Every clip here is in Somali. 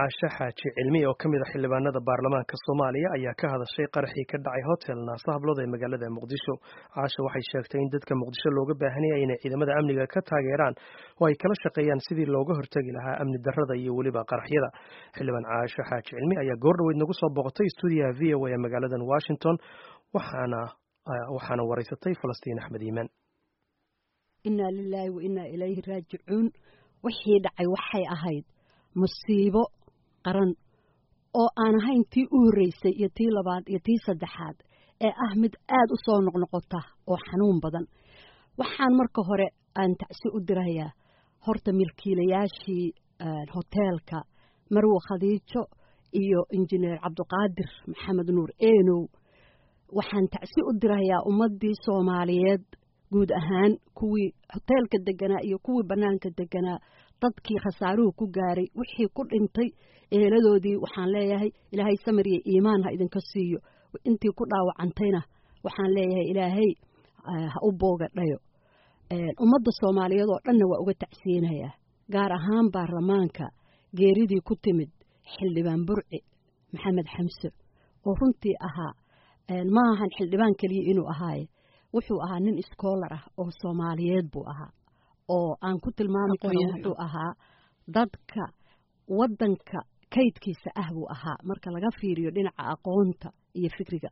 caashe xaaji cilmi oo ka mid a xildhibaanada baarlamaanka soomaaliya ayaa ka hadashay qaraxii ka dhacay hotel naasa hablood ee magaalada muqdisho caashe waxay sheegtay in dadka muqdisho looga baahanaya inay ciidamada amniga ka taageeraan oo ay kala shaqeeyaan sidii looga hortegi lahaa amni darrada iyo weliba qaraxyada xildhibaan caashe xaaji cilmi ayaa goordhoweyd nagu soo booqatay stuudiyaha v o a ee magaaladan washington waxaana waxaana waraysatay falastiin axmed iimaan inaa lilaahi wa inaa ilayhi raajicuun wixii dhacay waxay ahayd musiibo qaran oo aan ahayn tii u horreysay iyo tii labaad iyo tii saddexaad ee ah mid aad u soo noqnoqota oo xanuun badan waxaan marka hore aan tacsi u dirayaa horta milkiilayaashii hoteelka marwo khadiijo iyo injineer cabdiqaadir maxamed nuur eenow waxaan tacsi u dirayaa ummaddii soomaaliyeed guud ahaan kuwii hoteelka deganaa iyo kuwii bannaanka deganaa dadkii khasaaruhu ku gaaray wixii ku dhintay eeladoodii waxaan leeyahay ilaahay samir iyo iimaan ha idinka siiyo intii ku dhaawacantayna waxaan leeyahay ilaahay ha u booga dhayo ummadda soomaaliyeed oo dhanna waa uga tacsiyinayaa gaar ahaan baarlamaanka geeridii ku timid xildhibaan burci maxamed xamse oo runtii ahaa ma ahan xildhibaan keliya inuu ahaaye wuxuu ahaa nin iskoolar ah oo soomaaliyeed buu ahaa oo aan ku tilmaami karo wuxuu ahaa dadka waddanka kaydkiisa ah buu ahaa marka laga fiiriyo dhinaca aqoonta iyo fikriga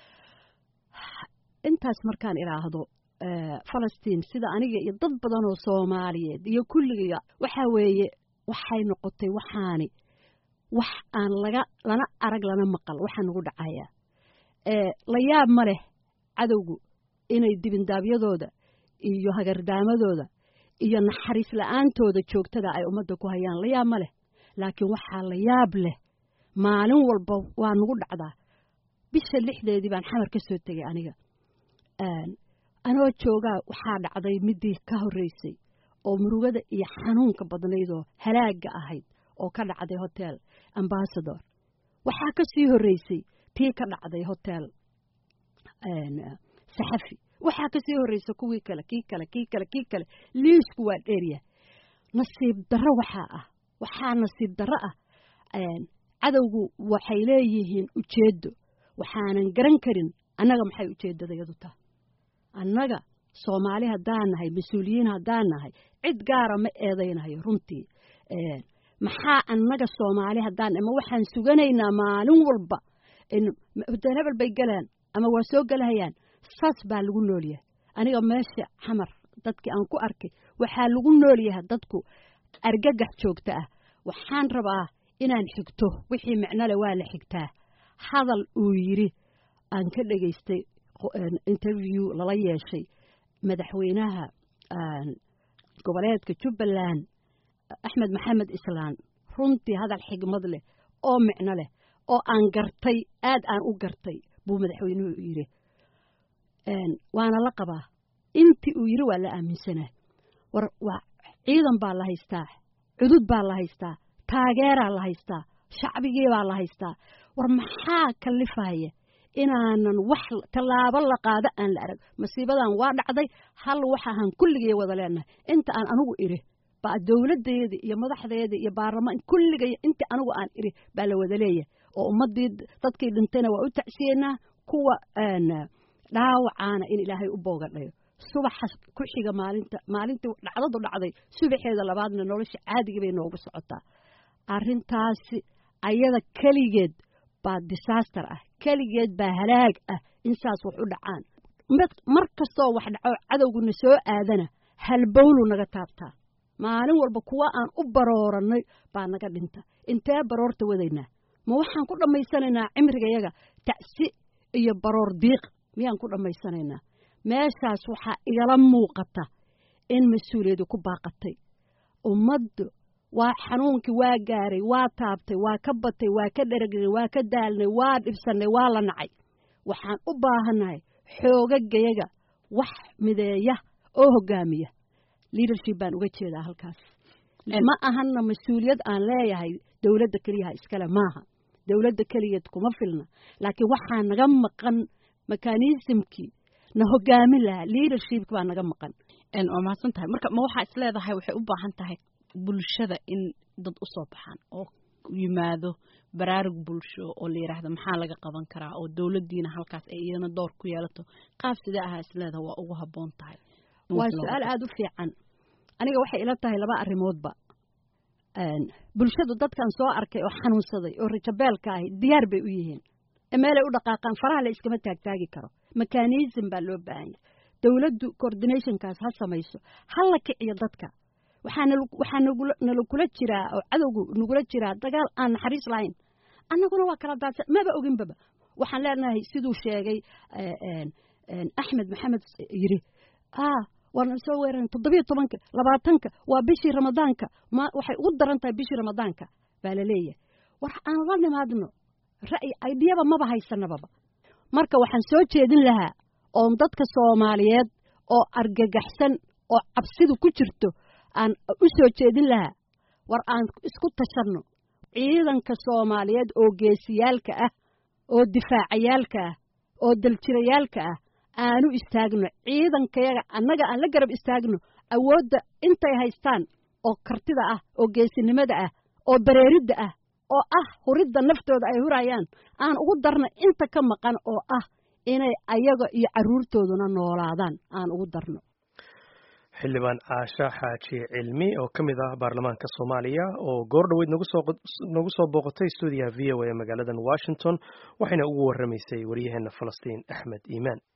intaas markaan idhaahdo falastiin sida aniga iyo dad badan oo soomaaliyeed iyo kulliga waxaa weeye waxay noqotay waxaani wax aan laga lana arag lana maqal waxaa nagu dhacaya la yaab ma leh cadowgu inay dibindaabyadooda iyo hagardaamadooda iyo naxariis la-aantooda joogtada ay ummadda ku hayaan la yaab ma leh laakiin waxaa la yaab leh maalin walba waa nagu dhacdaa bisha lixdeedii baan xamar ka soo tegay aniga anoo joogaa waxaa dhacday midii ka horreysay oo murugada iyo xanuunka badnaydoo halaagga ahayd oo ka dhacday hotel ambasador waxaa ka sii horreysay tii ka dhacday hotel saxafi waxaa ka sii horreysa kuwii kale kii kale kii kale kii kale liisku waa dheerya nasiib darro waxaa ah waxaa nasiib darro ah cadowgu waxay leeyihiin ujeeddo waxaanan garan karin annaga maxay ujeeddadayadu taha annaga soomaali haddaan nahay mas-uuliyiin haddaan nahay cid gaara ma eedaynayo runtii maxaa annaga soomaali haddaan ama waxaan suganaynaa maalin walba hotel hebel bay galaan ama waa soo gelahayaan saas baa lagu noolyahay aniga meesha xamar dadkii aan ku arkay waxaa lagu noolyahay dadku argagax joogta ah waxaan rabaa inaan xigto wixii micnole waa la xigtaa hadal uu yidhi aan ka dhegaystay interview lala yeeshay madaxweynaha goboleedka jubbaland axmed maxamed islaan runtii hadal xigmad leh oo micno leh oo aan gartay aad aan u gartay buu madaxweynuhu yidhi waana la qabaa intii uu yidhi waa la aaminsanaa war waa ciidan baa la haystaa cudud baa la haystaa taageeraa la haystaa shacbigii baa la haystaa war maxaa kalifaya inaanan wax tallaabo la qaado aan la arag masiibadan waa dhacday hal waxaahan kulligay wada leenahay inta aan anigu idhi baa dowladdeedii iyo madaxdeedii iyo baarlamaan kulligay intii anigu aan idhi baa la wada leeyahay oo ummaddii dadkii dhintayna waa u tacsiyeynaa kuwa dhaawacaana in ilaahay u boogadhayo subaxa ku xiga maalinta maalintii dhacdadu dhacday subaxeeda labaadna nolosha caadigii bay noogu socotaa arrintaasi ayada keligeed baa disaster ah keligeed baa halaag ah in saas wax u dhacaan mar kastoo wax dhaco cadowguna soo aadana halbowlu naga taabtaa maalin walba kuwa aan u baroorannay baa naga dhinta intee baroorta wadaynaa ma waxaan ku dhammaysanaynaa cimrigayaga tacsi iyo baroor diiq miyaan ku dhammaysanaynaa meeshaas waxaa igala muuqata in mas-uuliyadu ku baaqatay ummaddu waa xanuunkii waa gaaray waa taabtay waa ka batay waa ka dheragnay waa ka daalnay waa dhibsannay waa la nacay waxaan u baahannahay xoogagayaga wax mideeya oo hoggaamiya leadership baan uga jeedaa halkaas ma ahanna mas-uuliyad aan leeyahay dowladda keliyaha iskale maaha dowladda keligeed kuma filna laakiin waxaa naga maqan mekanismkii na hogaamin lahaa leadershipki baa naga maqan waa mahadsan tahay marka ma waxaa is leedahay waxay u baahan tahay bulshada in dad u soo baxaan oo yimaado baraarug bulsho oo la yidhaahdo maxaa laga qaban karaa oo dowladdiina halkaas ay iyadana door ku yeelato qaab sidee ahaa isleeda waa ugu habboon tahay waa su-aal aada u fiican aniga waxay ila tahay laba arrimoodba bulshadu dadkan soo arkay oo xanuunsaday oo rajabeelka ahi diyaar bay u yihiin meelay u dhaqaaqaan faraha la iskama taagtaagi karo mekanism baa loo baahan yahay dowladdu coordinationkaas ha samayso ha la kiciyo dadka waxaa waxaa nalakula jiraa oo cadowgu nagula jiraa dagaal aan naxariis lahayn annaguna waa kala daadsan maba oginbaba waxaan leenahay siduu sheegay axmed maxamed yiri waana soo weeraran toddobiyo tobanka labaatanka waa bishii ramadaanka ma waxay ugu daran tahay bishii ramadaanka baa la leeyahay war aan la nimaadno ra'yi aydiyaba maba haysanababa marka waxaan soo jeedin lahaa oon dadka soomaaliyeed oo argagaxsan oo cabsidu ku jirto aan u soo jeedin lahaa war aan isku tashanno ciidanka soomaaliyeed oo geesiyaalka ah oo difaacayaalka ah oo daljirayaalka ah aanu istaagno ciidankayaga annaga aan la garab istaagno awoodda intay haystaan oo kartida ah oo geesinimada ah oo bareeridda ah oo ah huridda naftooda ay hurayaan aan ugu darno inta ka maqan oo ah inay ayaga iyo carruurtooduna noolaadaan aan ugu darno xildhibaan caasha xaaji cilmi oo ka mid ah baarlamaanka soomaaliya oo goor dhoweyd nagu soo booqatay stuudiyaha v o a ee magaaladan washington waxayna ugu warramaysay waryaheena falastiin axmed iimaan